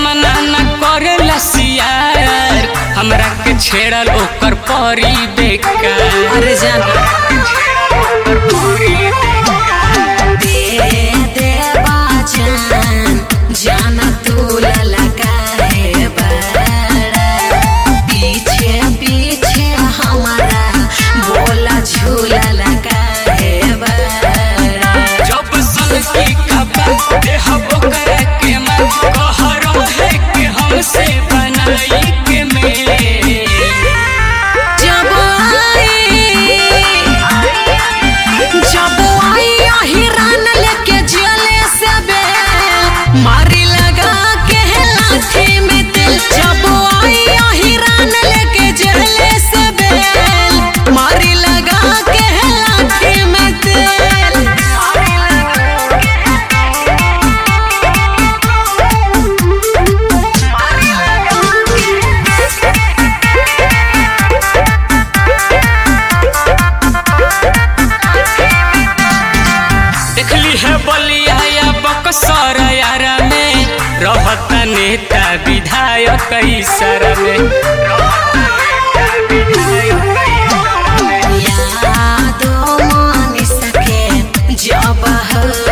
सामना न करे लसियार हमरा के छेड़ल ओकर परी बेकार अरे जान दे दे बाजान जान तू ललकाए बड़ा पीछे पीछे हमारा बोला झूला लगाए बड़ा जब सन की खबर देह ओकर के मन कहरो है कि हमसे बनाई के मेरे जब आई जब आई हिरान लेके जले से बेल मारी लगा के लाठी में तेल जब आई हिरान लेके जले से बेल मारी लगा के लाठी में तेल देखली है बलिया या बक्सर यारा में रहता नेता विधायक सर में यादों मान सके जब हो